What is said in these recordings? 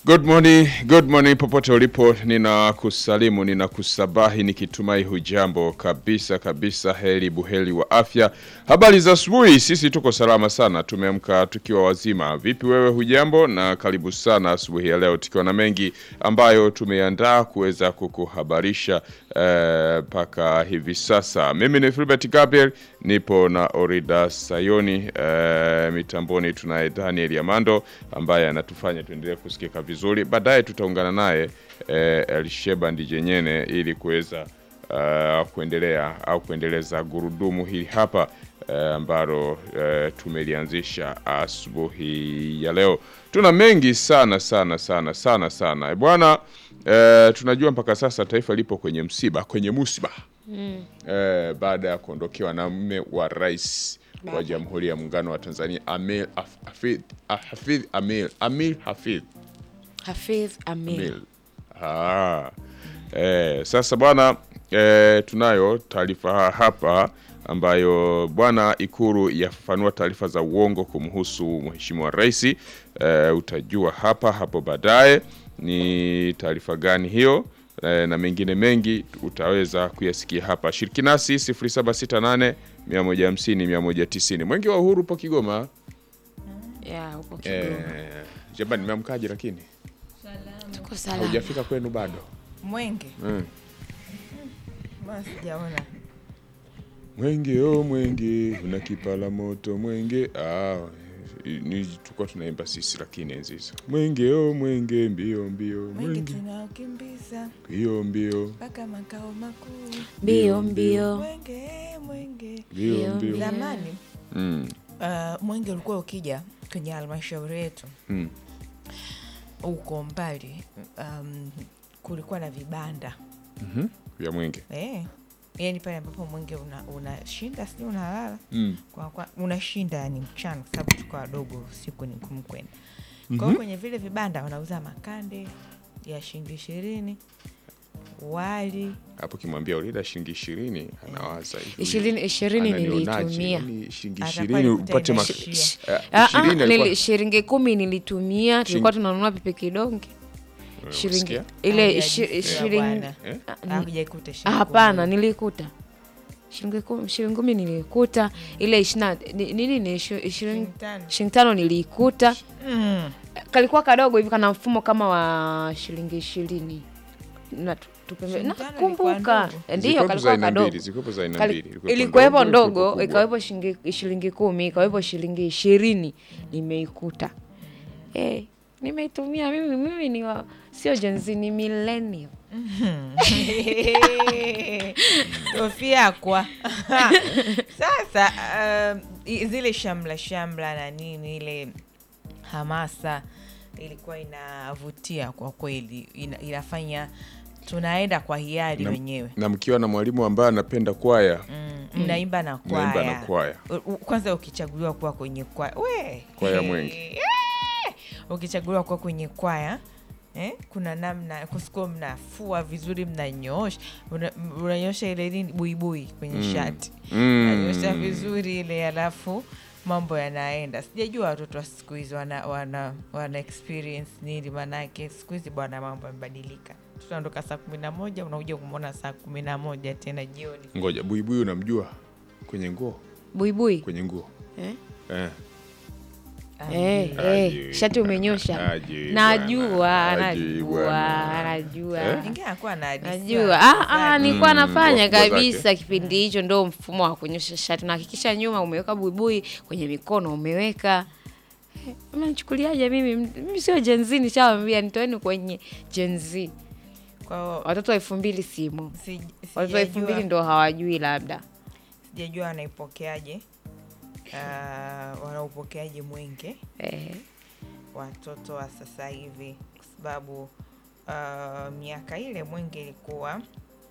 Good morning, good morning popote ulipo, ninakusalimu ninakusabahi nikitumai hujambo kabisa kabisa, heri buheri wa afya. Habari za asubuhi, sisi tuko salama sana, tumeamka tukiwa wazima. Vipi wewe, hujambo? Na karibu sana asubuhi ya leo, tukiwa na mengi ambayo tumeandaa kuweza kukuhabarisha mpaka eh, hivi sasa. Mimi ni Filbert Gabriel, nipo na Orida Sayoni eh, mitamboni tunaye Daniel Yamando ambaye anatufanya tuendelee kusikika vizuri. Baadaye tutaungana naye eh, Elsheba Ndijenyene ili kuweza uh, kuendelea au kuendeleza gurudumu hili hapa eh, ambalo eh, tumelianzisha asubuhi ya leo. Tuna mengi sana sana sana sana sana bwana. Eh, tunajua mpaka sasa taifa lipo kwenye msiba, kwenye musiba mm. eh, baada ya kuondokewa na mme wa rais wa Jamhuri ya Muungano wa Tanzania Amir Hafidh Hafidh Amir Amir Hafidh Hafidh Amir. Amir. Ah. Eh, sasa bwana eh, tunayo taarifa hapa ambayo bwana Ikulu yafafanua taarifa za uongo kumhusu mheshimiwa rais. Eh, utajua hapa hapo baadaye ni taarifa gani hiyo eh, na mengine mengi utaweza kuyasikia hapa. Shiriki nasi 0768 150 190. Mwenge wa Uhuru upo Kigoma. Ya, upo Kigoma. Eh, jamani nimeamkaje lakini? Tuko salama. Haujafika kwenu bado? Mwenge Mm. mbona sijaona? Mwenge o mwenge una kipala moto mwenge. Ah, ni tulikuwa tunaimba sisi lakini enzi hizo. Mwenge o mwenge mbio mbio Mwenge mwenge tunaokimbiza mbio mbio mpaka makao makuu. Mbio mbio. Mwenge mwenge. mbio Mbio, mbio. mbio. Zamani Mm. uh, mwenge ulikuwa ukija kwenye halmashauri yetu Mm. huko mbali, um, kulikuwa na vibanda Mhm. Vya mwenge. eh, yani pale ambapo mwenge una- unashinda sijui unalala Mm. kwa, kwa, unashinda yani mchana, kwa sababu tuko wadogo, usiku ni ngumu kwenda. Kwa hiyo kwenye vile vibanda wanauza makande ya shilingi ishirini, wali Hapo kimwambia ulida shilingi 20 anawaza hivi. Ishirini ishirini Ananionaje? nilitumia. Yaani shilingi Atakuwa 20 alikuta upate mak- inaishia. Eh, Ah, ah, 20 alikuwa- nili- shilingi kumi nilitumia, tulikuwa tunanunua pipi kidonge shilingi Unasikia? ile Hawajajisikia ishi- shilingi bwana. Eh? Ah, Hakujaikuta ah, shilingi hapana, kumi. nilikuta shilingi kumi, shilingi kumi nilikuta, ile ishina ni- nini ni ishi- ishirini Shilingi tano. shilingi tano nilikuta, Mm. kalikuwa kadogo hivi kana mfumo kama wa shilingi ishirini na tu- tupembe- Shilingi tano ilikuwa nakumbuka ndogo. ndio Zilikuwepo za kalikuwa aina kadogo mbili, zilikuwepo za aina Kali- mbili. Ilikuwepo ilikuwepo ndogo, ilikuwepo ndogo kubwa. ikawepo shilingi shilingi kumi ikawepo shilingi ishirini nimeikuta eh, nimeitumia mimi mimi ni wa, sio jenzi ni millennial Sofia kwa sasa, um, i- zile shamla shamla na nini, ile hamasa ilikuwa inavutia kwa kweli, ina, inafanya tunaenda kwa hiari Na- wenyewe na mkiwa na mwalimu ambaye anapenda kwaya mm, mnaimba na Mnaimba kwaya na kwaya. U- u- kwanza ukichaguliwa kuwa kwenye kwaya we Kwaya Mwenge. Eh, ukichaguliwa kuwa kwenye kwaya eh, kuna namna kusikuwa mnafua vizuri mnanyoosha una- unanyoosha ile nini buibui kwenye Mm. shati Mm. unanyoosha vizuri ile alafu mambo yanaenda sijajua watoto wa siku hizi wana, wana, wana experience nini manake siku hizi bwana mambo yamebadilika tutaondoka saa kumi na moja unakuja kumwona saa kumi na moja tena jioni Ngoja, buibui unamjua kwenye nguo? buibui Kwenye nguo eh? eh. Eh, Ajui. eh, shati umenyosha Ajui najua bwana, ajui najua bwana. najua Eh? Ingine akuwa na hadithi najua ya- ah, ah, nilikuwa Mm, nafanya wakubwa zake. kabisa kipindi hicho ndo mfumo wa kunyosha shati unahakikisha nyuma umeweka buibui kwenye mikono umeweka Eh, mnanichukuliaje mimi mimi sio jenzi nishawambia nitoeni kwenye jenzi Kwa hiyo watoto wa elfu mbili simo si- watoto wa elfu mbili sijajua ndo hawajui labda sijajua wanaipokeaje uh, wanaupokeaje mwenge eh, watoto wa sasa hivi kwa sababu uh, miaka ile mwenge ilikuwa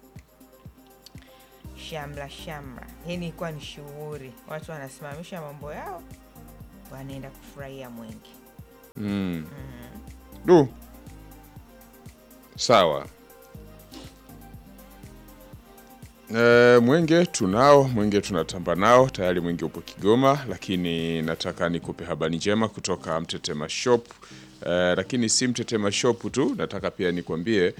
shamla shamla yani ilikuwa ni shughuri watu wanasimamisha mambo yao wanaenda kufurahia mwenge Mm. Du. Sawa. E, mwenge tunao, mwenge tunatamba nao tayari, mwenge upo Kigoma, lakini nataka nikupe habari njema kutoka Mtetema Shop Eh, lakini si Mtetema Shop tu, nataka pia nikwambie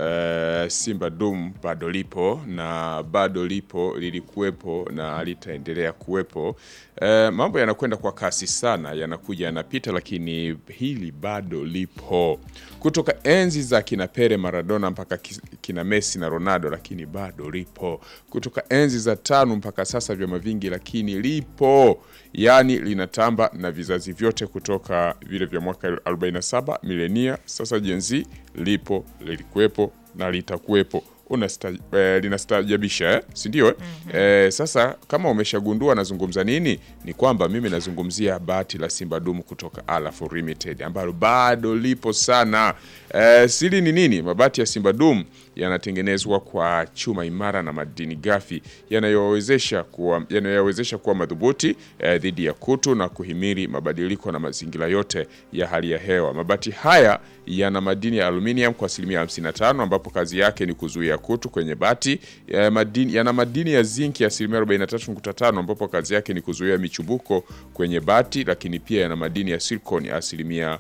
eh, Simba Dum bado lipo na bado lipo, lilikuwepo na litaendelea kuwepo. Eh, mambo yanakwenda kwa kasi sana, yanakuja yanapita, lakini hili bado lipo kutoka enzi za kina Pele, Maradona mpaka ki- kina Messi na Ronaldo, lakini bado lipo kutoka enzi za tano mpaka sasa, vyama vingi, lakini lipo yaani linatamba na vizazi vyote kutoka vile vya mwaka 47 milenia, sasa Gen Z lipo, lilikuwepo na litakuwepo. Unasta, eh, linastajabisha eh? si ndio eh? Eh, sasa kama umeshagundua nazungumza nini, ni kwamba mimi nazungumzia bati la Simba Dumu kutoka Alafu Limited ambalo bado lipo sana. Eh, siri ni nini? Mabati ya Simba Dumu yanatengenezwa kwa chuma imara na madini ghafi yanayowezesha kuwa yanayowezesha kuwa madhubuti eh, dhidi ya kutu na kuhimili mabadiliko na mazingira yote ya hali ya hewa. Mabati haya yana madini ya aluminium kwa asilimia 55 ambapo kazi yake ni kuzuia kutu kwenye bati. Ya madini, yana madini ya zinki ya asilimia 43.5 ambapo kazi yake ni kuzuia michubuko kwenye bati, lakini pia yana madini ya silicon ya asilimia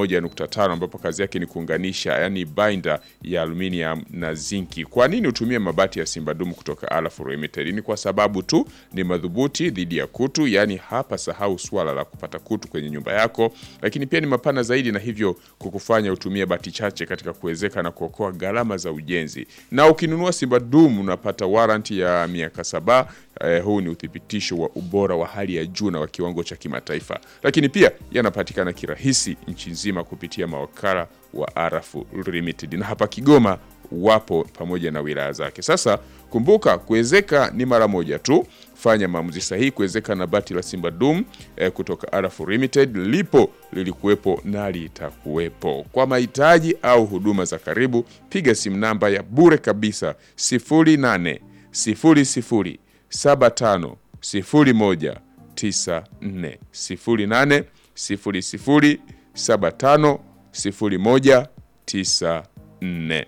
1.5 ambapo kazi yake ni kuunganisha, yani binder ya aluminium na zinki. Kwa nini utumie mabati ya Simba Dumu kutoka Alafu Limited? Ni kwa sababu tu ni madhubuti dhidi ya kutu, yani hapa sahau swala la kupata kutu kwenye nyumba yako, lakini pia ni mapana zaidi na hivyo kukufanya utumie bati chache katika kuwezeka na kuokoa gharama za ujenzi. Na ukinunua Simba Dumu unapata waranti ya miaka saba. Eh, huu ni uthibitisho wa ubora wa hali ya juu na wa kiwango cha kimataifa, lakini pia yanapatikana kirahisi nchi nzima kupitia mawakala wa Arafu Limited na hapa Kigoma wapo pamoja na wilaya zake. Sasa kumbuka, kuwezeka ni mara moja tu. Fanya maamuzi sahihi kuwezeka na bati la Simba Dum eh, kutoka Arafu Limited. Lipo, lilikuwepo na litakuwepo. Kwa mahitaji au huduma za karibu, piga simu namba ya bure kabisa 0800 00 75 01 94 0800 00 75 01 94.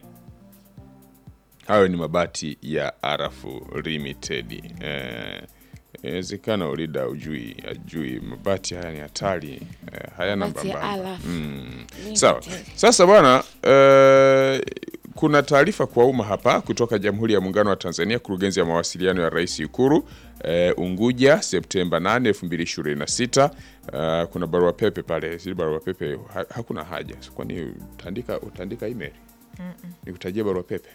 Hayo ni mabati ya Arafu Limited. Eh, inawezekana ulida ujui ajui mabati haya ni hatari eh, hayana Mabati ya mbambamba. Alafu. Limited. Sawa. Sasa bwana eh, kuna taarifa kwa umma hapa kutoka Jamhuri ya Muungano wa Tanzania, kurugenzi ya mawasiliano ya Rais Ikuru eh, Unguja, Septemba 8, 2026. Eh, kuna barua pepe pale, zile barua pepe ha, hakuna haja. Kwani utaandika utaandika email? Nikutajia barua pepe?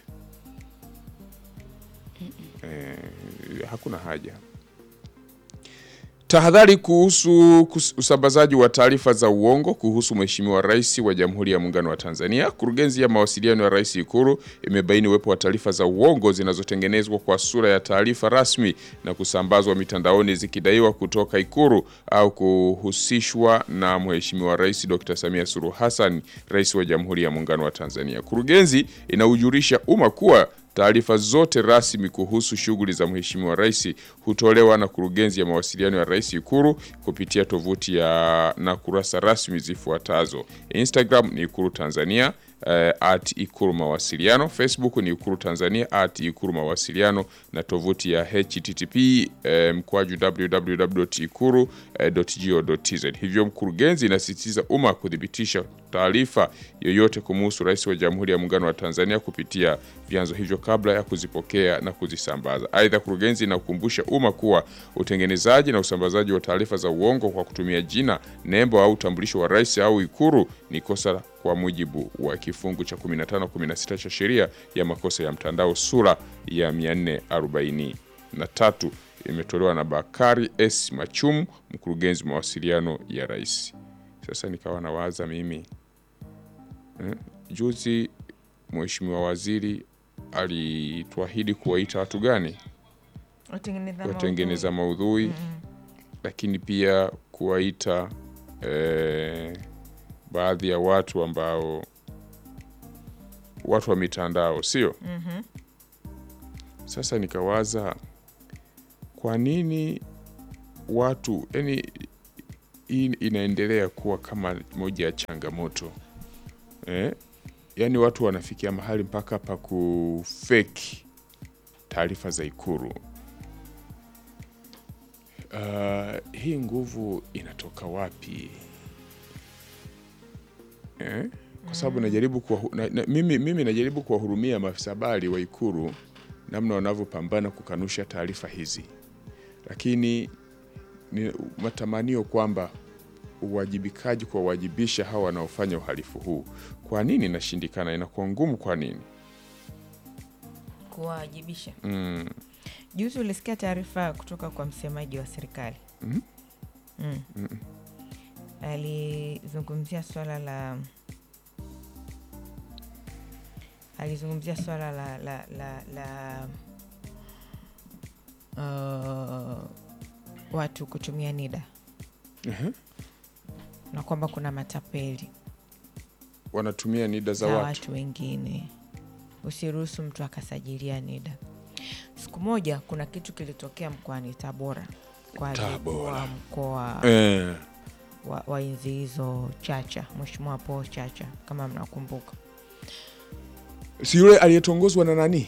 Eh, hakuna haja. Tahadhari kuhusu kus- usambazaji wa taarifa za uongo kuhusu Mheshimiwa Rais wa Jamhuri ya Muungano wa Tanzania. Kurugenzi ya mawasiliano ya Rais Ikulu imebaini uwepo wa taarifa za uongo zinazotengenezwa kwa sura ya taarifa rasmi na kusambazwa mitandaoni zikidaiwa kutoka Ikulu au kuhusishwa na Mheshimiwa Rais Dr. Samia Suluhu Hassan, Rais wa Jamhuri ya Muungano wa Tanzania. Kurugenzi inaujulisha umma kuwa Taarifa zote rasmi kuhusu shughuli za Mheshimiwa Rais hutolewa na Kurugenzi ya Mawasiliano ya Rais Ikulu kupitia tovuti ya na kurasa rasmi zifuatazo: Instagram ni Ikulu Tanzania eh, at Ikulu Mawasiliano, Facebook ni Ikulu Tanzania at Ikulu Mawasiliano na tovuti ya http eh, mkwaju www.ikulu.go.tz. Hivyo mkurugenzi inasisitiza umma kuthibitisha taarifa yoyote kumuhusu Rais wa Jamhuri ya Muungano wa Tanzania kupitia vyanzo hivyo kabla ya kuzipokea na kuzisambaza. Aidha, kurugenzi inakumbusha umma kuwa utengenezaji na usambazaji wa taarifa za uongo kwa kutumia jina, nembo au utambulisho wa rais au Ikulu ni kosa kwa mujibu wa kifungu cha 15 16 cha sheria ya makosa ya mtandao sura ya 443 imetolewa na Bakari S Machumu, mkurugenzi mawasiliano ya rais. Sasa nikawa nawaza mimi eh, juzi Mheshimiwa Waziri alituahidi kuwaita watu gani? Watengeneza Watengeneza maudhui, lakini pia kuwaita eh, baadhi ya watu ambao watu wa mitandao sio? Sasa nikawaza kwa nini watu yani, hii inaendelea kuwa kama moja ya changamoto eh? Yaani watu wanafikia mahali mpaka pa kufeki taarifa za Ikulu. Uh, hii nguvu inatoka wapi? eh? kwa sababu najaribu kuwa, na, na, mimi, mimi najaribu kuwahurumia maafisa habari wa Ikulu namna wanavyopambana kukanusha taarifa hizi, lakini ni matamanio kwamba uwajibikaji kuwawajibisha hawa wanaofanya uhalifu huu, kwa nini inashindikana? Inakuwa ngumu. Kwa nini? kuwajibisha mm. juzi ulisikia taarifa kutoka kwa msemaji wa serikali Mhm. mm. alizungumzia swala la alizungumzia swala la la la, la uh, watu kutumia nida Ehe. na kwamba kuna matapeli wanatumia nida za za watu, watu wengine. Usiruhusu mtu akasajilia NIDA. Siku moja kuna kitu kilitokea mkoani Tabora kwa aliyekuwa Tabora. mkoa Eh, wa, wa enzi hizo Chacha, Mheshimiwa Paul Chacha kama mnakumbuka. si yule aliyetongozwa na nani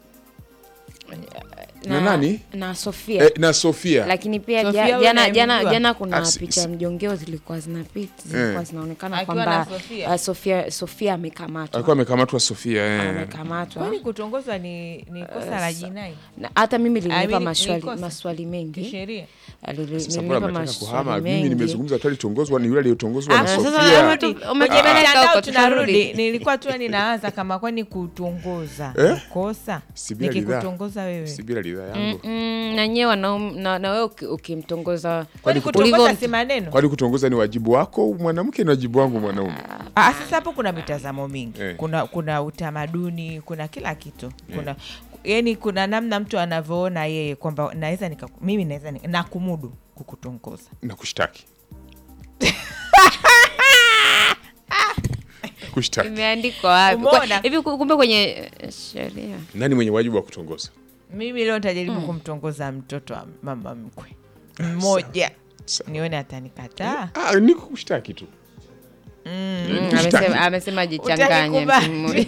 Na nani? na Sofia eh, na Sofia lakini pia Sofia ja- wewe jana jana unayemjua? jana kuna Ah, si- picha si- mjongeo zilikuwa zinapita zilikuwa Eh. zinaonekana Akiwa kwamba na Sofia? ah, Sofia Sofia amekamatwa alikuwa amekamatwa Sofia eh. amekamatwa Kwani kutongozwa ni, ni kosa la sa- jinai Na hata mimi I lilinipa mean, maswali, nikosa. maswali mengi kisheria? Alili- Sasa mbona lilinipa mnataka kuhama? maswali Mimi mengi nimezungumza tu alitongozwa ni yule aliyetongozwa Ah, na sasa Sofia. wewe tu- Kwenye umejipeleka mitandao huko, tunarudi. tutarudi. Nilikuwa tu ninaanza kama kwani kutongoza Eh? kosa Si bila ridhaa. nikikutongoza wewe si bila ridhaa yangu Mm, na nyewe wanaum- na, na wewe uki- ukimtongoza kwani ulivyo- kutongoza si maneno kwani kutongoza ni wajibu wako mwanamke ni wajibu wangu mwanaume Ah, sasa hapo kuna mitazamo mingi Eh. kuna kuna utamaduni kuna kila kitu kuna yani kuna namna mtu anavyoona yeye kwamba naweza nika mimi naweza ni- nakumudu kukutongoza na kushtaki kushtaki imeandikwa wapi Umeona? Kwa- hivi ku- kumbe kwenye eh, sheria nani mwenye wajibu wa kutongoza mimi leo nitajaribu kumtongoza mtoto wa mama mkwe mmoja Sawa. nione atanikataa ah, ni kushtaki tu Mm, Kushtaki. amesema, amesema jichanganye Utanikubali. mtu mmoja.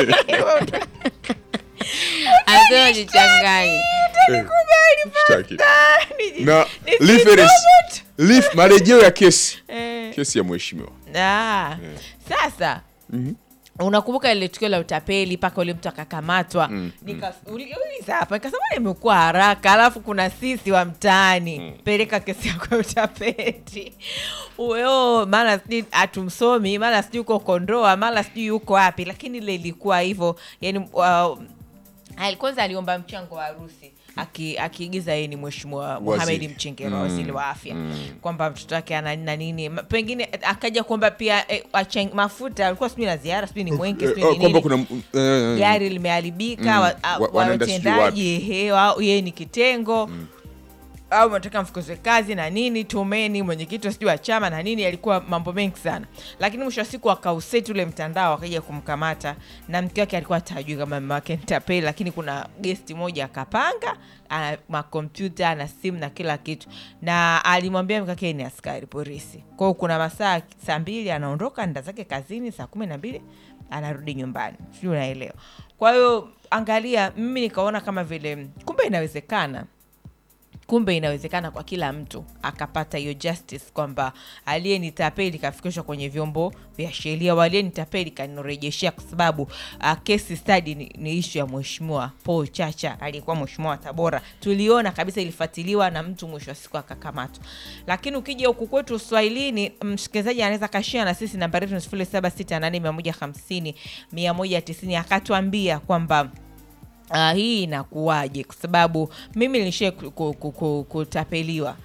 amesema jichanganye Eh, kushtaki na reference Lif- marejeo ya kesi Eh. kesi ya mheshimiwa Ah, sasa unakumbuka ile tukio la utapeli mpaka ule mtu akakamatwa Nika- uli- uliza hapa nikasema imekuwa haraka alafu kuna sisi wa mtaani peleka kesi yako ya utapeli uyo mara sijui hatumsomi mara sijui uko kondoa mara sijui yuko wapi lakini ile ilikuwa hivyo yani uh, ali- kwanza aliomba mchango wa harusi aki- akiigiza yeye ni mheshimiwa Mohamed Mchengerwa waziri wa afya kwamba mtoto wake ana nini na nini Ma- pengine eh, akaja kuomba pia eh, achang- mafuta alikuwa sijui na ziara sijui ni mwengi sijui Eh, ni kwamba nini kuna eh, gari limeharibika Mm. wa- a- Wa- wanaenda sijui watendaji ehe, wa- yeye ni kitengo au nataka mfukuzwe kazi na nini tumeni mwenyekiti wa sijui wa chama na nini alikuwa mambo mengi sana lakini mwisho wa siku akauseti ule mtandao akaja kumkamata na mke wake alikuwa tajui kama mama wake nitapeli lakini kuna gesti moja akapanga ana makompyuta ana simu na kila kitu na alimwambia mke wake ni askari polisi kwao kuna masaa saa mbili anaondoka nda zake kazini saa kumi na mbili anarudi nyumbani sijui unaelewa kwa hiyo angalia mimi nikaona kama vile kumbe inawezekana kumbe inawezekana kwa kila mtu akapata hiyo justice kwamba aliyenitapeli kafikishwa kwenye vyombo vya sheria waliyenitapeli kanirejeshea kwa sababu uh, kesi study ni, ni ishu ya mheshimiwa Paul Chacha aliyekuwa mheshimiwa wa Tabora tuliona kabisa ilifuatiliwa na mtu mwisho wa siku akakamatwa lakini ukija huku kwetu Uswahilini msikilizaji anaweza kashia na sisi nambari yetu ni sifuri saba sita nane mia moja hamsini mia moja tisini akatuambia kwamba Uh, hii inakuwaje? Kwa sababu mimi nilishia ku- ku- ku- ku- kutapeliwa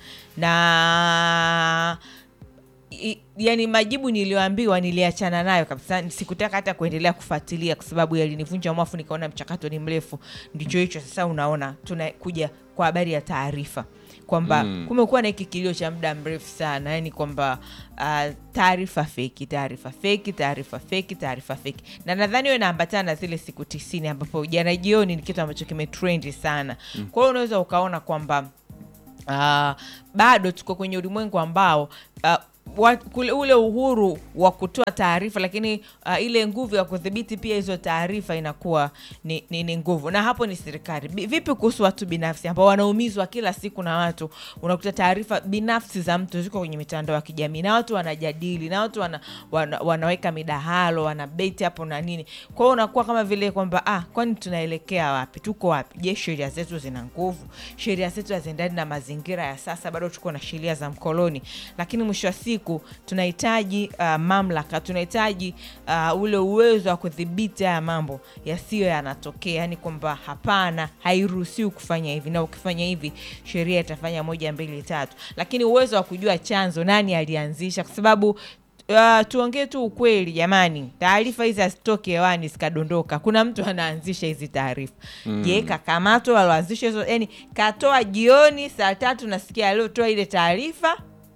na i, yani majibu niliyoambiwa niliachana nayo kabisa, sikutaka hata kuendelea kufuatilia kwa sababu yalinivunja mwafu, nikaona mchakato ni mrefu. Ndicho hicho sasa, unaona tunakuja kwa habari ya taarifa kwamba Mm. kumekuwa na hiki kilio cha muda mrefu sana, yani kwamba uh, taarifa feki, taarifa feki, taarifa feki, taarifa feki, na nadhani hiyo inaambatana na zile siku tisini ambapo jana jioni ni kitu ambacho kimetrendi sana. Kwa hiyo unaweza ukaona kwamba uh, bado tuko kwenye ulimwengu ambao uh, wa, kule ule uhuru wa kutoa taarifa lakini uh, ile nguvu ya kudhibiti pia hizo taarifa inakuwa ni, ni, ni nguvu na hapo ni serikali Bi- vipi kuhusu watu binafsi ambao wanaumizwa kila siku na watu unakuta taarifa binafsi za mtu ziko kwenye mitandao ya kijamii na watu wanajadili na watu wana, wana, wanaweka midahalo wanabeti hapo na nini kwa hiyo unakuwa kama vile kwamba ah, kwani tunaelekea wapi tuko wapi je sheria zetu zina nguvu sheria zetu haziendani na mazingira ya sasa bado tuko na sheria za mkoloni lakini mwisho wa siku tunahitaji uh, mamlaka tunahitaji uh, ule uwezo wa kudhibiti haya mambo yasiyo yanatokea yani kwamba hapana hairuhusiwi kufanya hivi na ukifanya hivi sheria itafanya moja mbili tatu lakini uwezo wa kujua chanzo nani alianzisha kwa sababu Uh, tuongee tu ukweli jamani taarifa hizi hazitoke hewani zikadondoka kuna mtu anaanzisha hizi taarifa mm. je kakamatwa aloanzisha hizo yani katoa jioni saa tatu nasikia aliotoa ile taarifa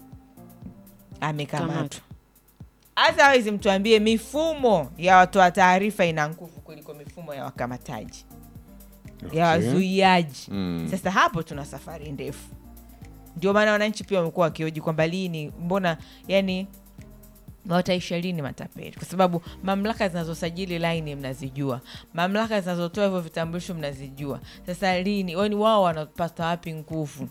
amekamatwa Kamatwa. hasa awezi mtuambie mifumo ya watoa taarifa ina nguvu kuliko mifumo ya wakamataji ya Okay. wazuiaji Mm. sasa hapo tuna safari ndefu ndio maana wananchi pia wamekuwa wakioji kwamba lini mbona yani wataisha lini matapeli kwa sababu mamlaka zinazosajili laini mnazijua mamlaka zinazotoa hivyo vitambulisho mnazijua sasa lini yani wao wanapata wapi nguvu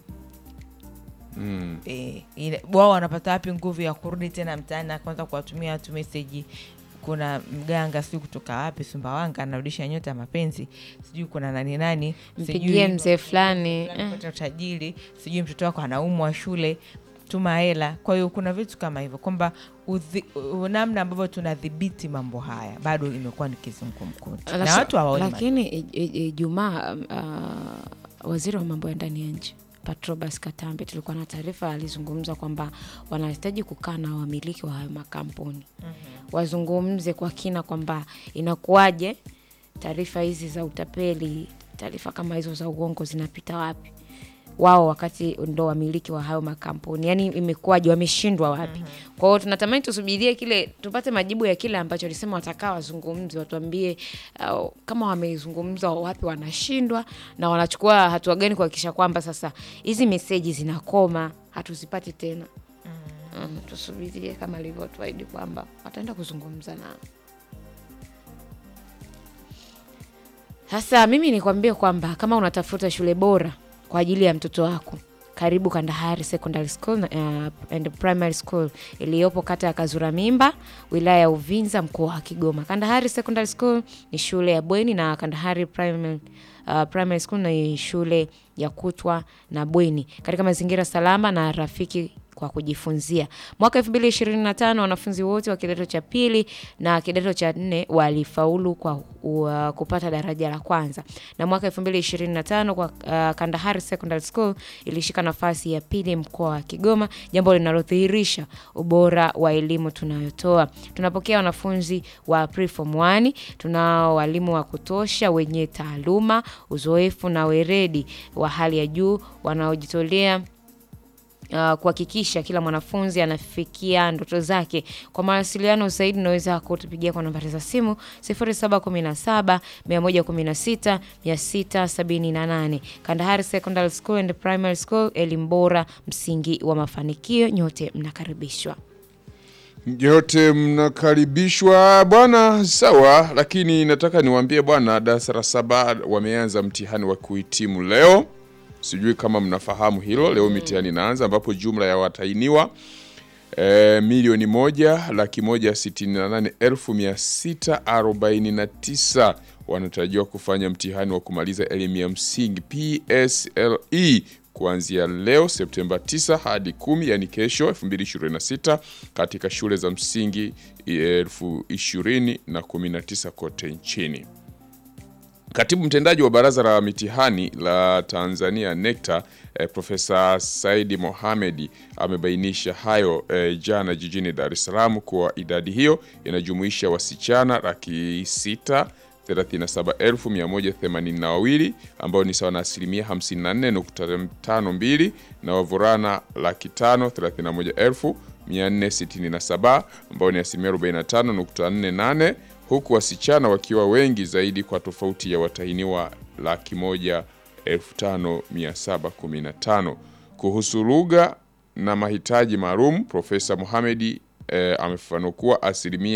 Mm. e, ile- wao wanapata wapi nguvu ya kurudi tena mtaani na kwanza kuwatumia watu meseji kuna mganga sijui kutoka wapi sumbawanga anarudisha nyota ya mapenzi sijui kuna nani nani mpigie mzee fulani fulani eh. pata utajiri sijui mtoto wako anaumwa shule tuma hela kwa hiyo kuna vitu kama hivyo kwamba udhi- u- namna ambavyo tunadhibiti mambo haya bado imekuwa ni kizungumkuti na Lasa- watu hawaoni lakini i- i- Ijumaa uh, waziri wa mambo ya ndani ya nchi Patrobas Katambe tulikuwa na taarifa, alizungumza kwamba wanahitaji kukaa na wamiliki wa hayo makampuni wazungumze kwa kina kwamba inakuwaje taarifa hizi za utapeli, taarifa kama hizo za uongo zinapita wapi wao wakati ndo wamiliki wa hayo makampuni yani imekuwaje wameshindwa wapi kwa hiyo tunatamani tusubirie kile tupate majibu ya kile ambacho alisema watakaa wazungumzi watuambie uh, kama wamezungumza wapi wanashindwa na wanachukua hatua gani kuhakikisha kwamba sasa hizi meseji zinakoma hatuzipati tena mm, tusubirie kama alivyotuahidi kwamba wataenda kuzungumza nao Sasa mimi nikwambie kwamba kama unatafuta shule bora kwa ajili ya mtoto wako, karibu Kandahari Secondary School uh, and Primary School iliyopo kata ya Kazura Mimba, wilaya ya Uvinza, mkoa wa Kigoma. Kandahari Secondary School ni shule ya bweni na Kandahari Primary, uh, Primary School ni shule ya kutwa na bweni katika mazingira salama na rafiki kwa kujifunzia. Mwaka 2025 wanafunzi wote wa kidato cha pili na kidato cha nne walifaulu kwa uh, kupata daraja la kwanza, na mwaka 2025 kwa uh, Kandahari Secondary School ilishika nafasi ya pili mkoa wa Kigoma, jambo linalodhihirisha ubora wa elimu tunayotoa. Tunapokea wanafunzi wa preform 1, tunao walimu wa kutosha wenye taaluma, uzoefu na weredi wa hali ya juu wanaojitolea uh, kuhakikisha kila mwanafunzi anafikia ndoto zake. Kwa mawasiliano zaidi unaweza kutupigia kwa nambari za simu 0717 116 678. Kandahari Secondary School and Primary School, elimu bora, msingi wa mafanikio. Nyote mnakaribishwa. Nyote mnakaribishwa bwana. Sawa, lakini nataka niwaambie bwana, darasa la saba wameanza mtihani wa kuhitimu leo. Sijui kama mnafahamu hilo. Leo mitihani inaanza, ambapo jumla ya watahiniwa e, milioni moja laki moja sitini na nane elfu mia sita arobaini na tisa wanatarajiwa kufanya mtihani wa kumaliza elimu ya msingi PSLE kuanzia leo Septemba 9 hadi 10, yani kesho 2026 katika shule za msingi elfu ishirini na 19 kote nchini. Katibu mtendaji wa Baraza la Mitihani la Tanzania NECTA eh, Profesa Saidi Mohamedi amebainisha hayo eh, jana jijini Dar es Salaam kuwa idadi hiyo inajumuisha wasichana laki sita 37182 ambao ni sawa na asilimia 54.52 na wavulana laki tano 31467 ambao ni asilimia 45.48 huku wasichana wakiwa wengi zaidi kwa tofauti ya watahiniwa laki moja 5715. Kuhusu lugha na mahitaji maalum Profesa Mohamedi eh, amefafanua kuwa asilimia